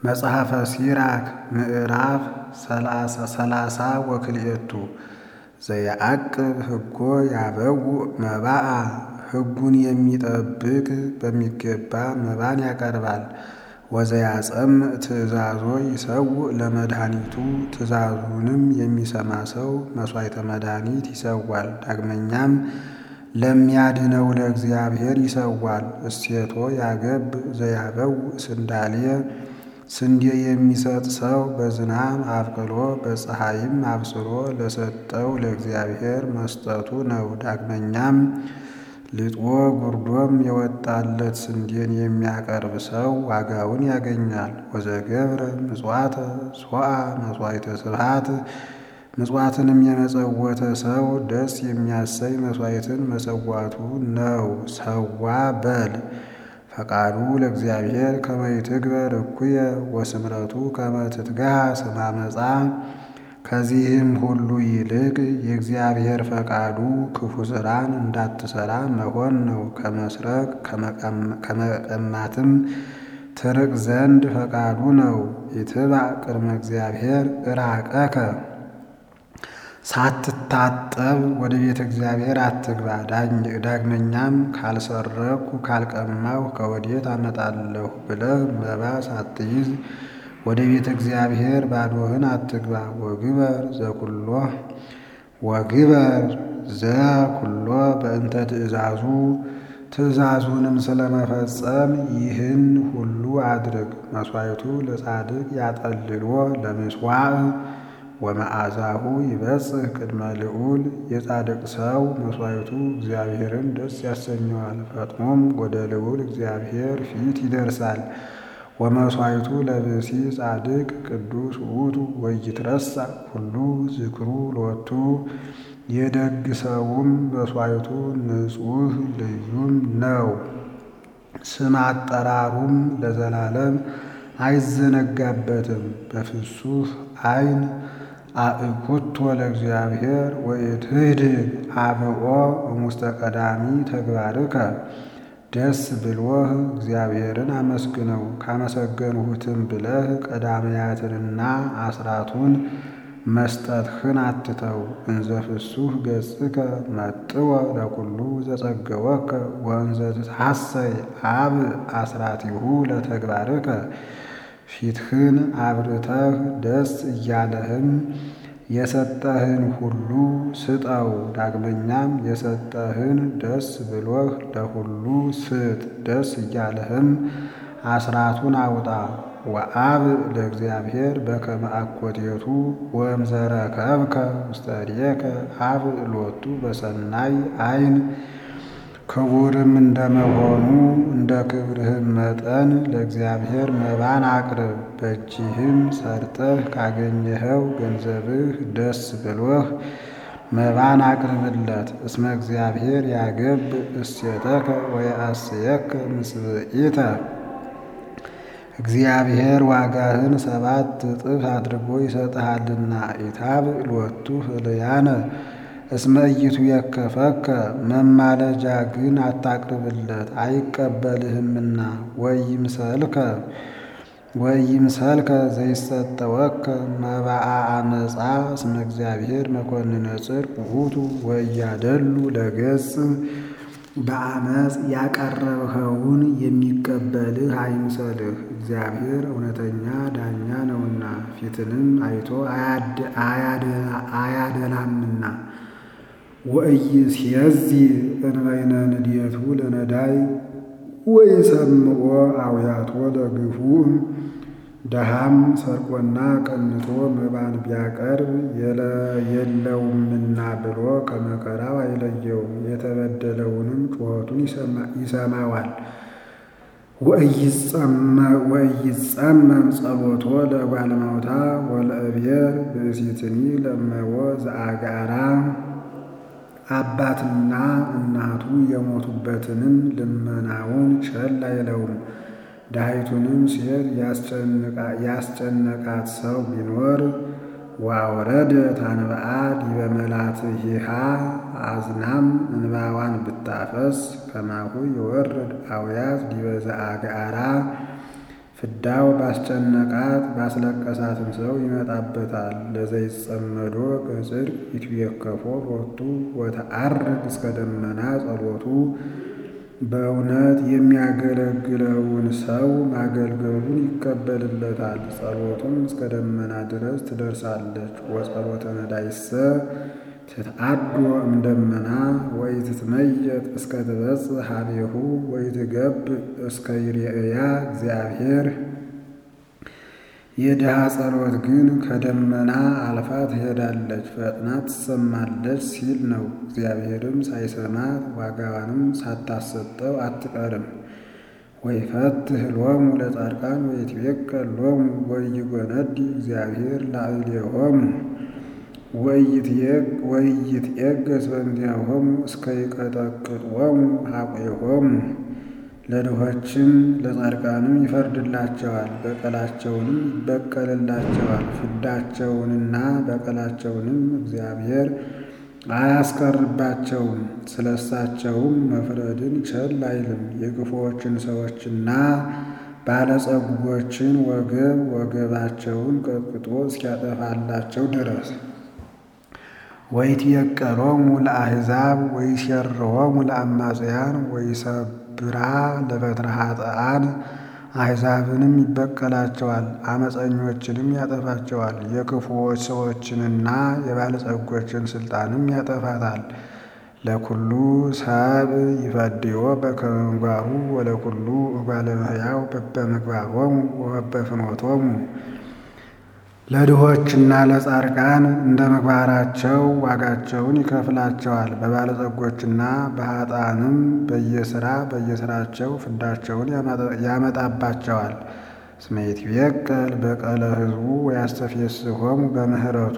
መጽሐፈ ሲራክ ምዕራፍ ሰላሳ ወክልኤቱ ዘየዐቅብ ሕጎ ያበውእ መባአ ሕጉን የሚጠብቅ በሚገባ መባን ያቀርባል። ወዘያጸምዕ ትእዛዞ ይሰውእ ለመድኃኒቱ ትእዛዙንም የሚሰማ ሰው መሥዋዕተ መድኃኒት ይሰዋል። ዳግመኛም ለሚያድነው ለእግዚአብሔር ይሰዋል። እሴቶ ያገብእ ዘያበውእ ስንዳልየ ስንዴ የሚሰጥ ሰው በዝናብ አብቅሎ በፀሐይም አብስሎ ለሰጠው ለእግዚአብሔር መስጠቱ ነው። ዳግመኛም ልጦ ጉርዶም የወጣለት ስንዴን የሚያቀርብ ሰው ዋጋውን ያገኛል። ወዘገብረ ምጽዋተ ሶአ መሥዋዕተ ስብሐት ምጽዋትንም የመጸወተ ሰው ደስ የሚያሰኝ መሥዋዕትን መሰዋቱ ነው። ሰዋ በል ፈቃዱ ለእግዚአብሔር ከመ ይትግበር እኩየ ወስምረቱ ከመ ትትጋሃ ስመ አመፃ። ከዚህም ሁሉ ይልቅ የእግዚአብሔር ፈቃዱ ክፉ ሥራን እንዳትሠራ መሆን ነው። ከመስረቅ ከመቀማትም ትርቅ ዘንድ ፈቃዱ ነው። ኢትባእ ቅድመ እግዚአብሔር እራቀከ ሳትታጠብ ወደ ቤተ እግዚአብሔር አትግባ። ዳግመኛም ካልሰረቅሁ ካልቀማሁ ከወዴት አመጣለሁ ብለህ መባ ሳትይዝ ወደ ቤተ እግዚአብሔር ባዶህን አትግባ። ወግበር ዘኩሎ ወግበር ዘኩሎ በእንተ ትእዛዙ ትእዛዙንም ስለመፈጸም ይህን ሁሉ አድርግ። መሥዋዕቱ ለጻድቅ ያጠልሎ ለምስዋዕ ወመዓዛሁ ይበጽሕ ቅድመ ልዑል። የጻድቅ ሰው መሥዋዕቱ እግዚአብሔርን ደስ ያሰኘዋል፣ ፈጥኖም ወደ ልዑል እግዚአብሔር ፊት ይደርሳል። ወመሥዋዕቱ ለብእሲ ጻድቅ ቅዱስ ውእቱ ወይትረሳዕ ሁሉ ዝክሩ ሎቱ። የደግ ሰውም መሥዋዕቱ ንጹሕ ልዩም ነው፣ ስም አጠራሩም ለዘላለም አይዘነጋበትም። በፍሱህ ዓይን አእኩቶ ለእግዚአብሔር ወኢትህድግ አብኦ እሙስተ ቀዳሚ ተግባርከ። ደስ ብሎህ እግዚአብሔርን አመስግነው ካመሰገንሁትም ብለህ ቀዳማያትንና አስራቱን መስጠትህን አትተው። እንዘ ፍሱህ ገጽከ መጥወ ለኩሉ ዘጸገወከ ወእንዘ ትትሐሰይ አብ አስራቲሁ ለተግባርከ። ፊትህን አብርተህ ደስ እያለህም የሰጠህን ሁሉ ስጠው። ዳግመኛም የሰጠህን ደስ ብሎህ ለሁሉ ስጥ። ደስ እያለህም አስራቱን አውጣ። ወአብ ለእግዚአብሔር በከመ አኮቴቱ ወእምዘረከብከ ውስተ እዴከ አብ ሎቱ በሰናይ ዓይን። ክቡርም እንደመሆኑ እንደ ክብርህም መጠን ለእግዚአብሔር መባን አቅርብ። በእጅህም ሰርተህ ካገኘኸው ገንዘብህ ደስ ብሎህ መባን አቅርብለት። እስመ እግዚአብሔር ያገብእ እሴተከ ወየአስየከ ምስብኢተ። እግዚአብሔር ዋጋህን ሰባት እጥፍ አድርጎ ይሰጥሃልና። ኢታብእ ሎቱ ህልያነ እስመ ኢይትዌከፈከ መማለጃ ግን አታቅርብለት አይቀበልህምና። ወኢይምሰልከ ወኢይምሰልከ ዘይሰጠወከ መባአ አመፃ እስመ እግዚአብሔር መኮንነ ጽድቅ ውእቱ ወኢያደሉ ለገጽ። በአመፅ ያቀረብኸውን የሚቀበልህ አይምሰልህ፣ እግዚአብሔር እውነተኛ ዳኛ ነውና ፊትንም አይቶ አያደላምና። ወኢይእዜዝ እንበይነ ንድየቱ ለነዳይ ወኢሰምዖ አውያቶ ለግፉዕ። ደሃም ሰርቆና ቀንቶ መባን ቢያቀርብ የለውምና ብሎ ከመከራው አይለየውም፣ የተበደለውንም ጩኸቱን ይሰማዋል። ወኢይጸመም ጸሎቶ ለጓልማውታ ወለእብየር ብእሲትኒ ለመዎ ዘአጋራ። አባትና እናቱ የሞቱበትንም ልመናውን ቸል አይለውም። ድሃይቱንም ሴት ያስጨነቃት ሰው ቢኖር ወአውረደ ታንብአ ዲበ መላትሒሃ አዝናም እንባዋን ብታፈስ ከማሁ ይወርድ አውያት ዲበ ዘአግዓራ ፍዳው ባስጨነቃት ባስለቀሳትም ሰው ይመጣበታል። ለዘይጸመዶ በጽድቅ ይትቤከፎ ሎቱ ወተዐርግ እስከ ደመና ጸሎቱ በእውነት የሚያገለግለውን ሰው ማገልገሉን ይቀበልለታል። ጸሎቱም እስከ ደመና ድረስ ትደርሳለች። ወጸሎተ ነዳይሰ ትትአዶ እምደመና ወኢትትመየጥ እስከ ትበጽሕ ኀቤሁ ወኢትገብእ እስከ ይሬእያ እግዚአብሔር። የድሃ ጸሎት ግን ከደመና አልፋ ትሄዳለች፣ ፈጥና ትሰማለች ሲል ነው። እግዚአብሔርም ሳይሰማት ዋጋዋንም ሳታሰጠው አትቀርም። ወይፈትሕ ሎሙ ለጻድቃን ወይትቤቀል ሎሙ ወኢይጎነዲ እግዚአብሔር ላዕሌሆሙ ወኢይትዔገሥ በእንቲአሆሙ እስከ ይቀጠቅጦሙ ኀቁኤሆሙ። ለድሆችም ለጻድቃንም ይፈርድላቸዋል፣ በቀላቸውንም ይበቀልላቸዋል። ፍዳቸውንና በቀላቸውንም እግዚአብሔር አያስቀርባቸውም። ስለ እሳቸውም መፍረድን ቸል አይልም። የክፉዎችን ሰዎችና ባለጸጎችን ወገብ ወገባቸውን ቀጥቅጦ እስኪያጠፋላቸው ድረስ ወይትየቀሎሙ ለአሕዛብ ወይሴርዎሙ ለአማጽያን ወይሰብራ ለበትረ ኃጥኣን። አሕዛብንም ይበቀላቸዋል፣ አመፀኞችንም ያጠፋቸዋል። የክፉዎች ሰዎችንና የባለጸጎችን ሥልጣንም ያጠፋታል። ለኩሉ ሰብእ ይፈድዮ በከመ ምግባሩ ወለኩሉ እጓለ እመሕያው በበምግባሮሙ ወበፍኖቶሙ። ለድሆችና ለጻድቃን እንደ ምግባራቸው ዋጋቸውን ይከፍላቸዋል። በባለጸጎችና በኃጥኣንም በየሥራ በየሥራቸው ፍዳቸውን ያመጣባቸዋል። እስመ ይትቤቀል በቀለ ሕዝቡ ወያስተፌስሖሙ በምሕረቱ።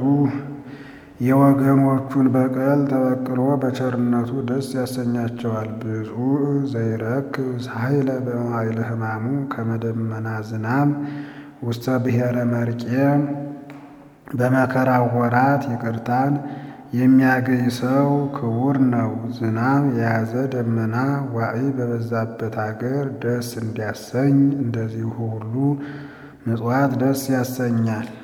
የወገኖቹን በቀል ተበቅሎ በቸርነቱ ደስ ያሰኛቸዋል። ብፁዕ ዘይረክብ ኃይለ በመዋዕለ ሕማሙ ከመ ደመና ዝናም ውስተ ብሔረ መርቄ። በመከራው ወራት ይቅርታን የሚያገኝ ሰው ክቡር ነው። ዝናም የያዘ ደመና ዋዕይ በበዛበት አገር ደስ እንዲያሰኝ እንደዚሁ ሁሉ ምጽዋት ደስ ያሰኛል።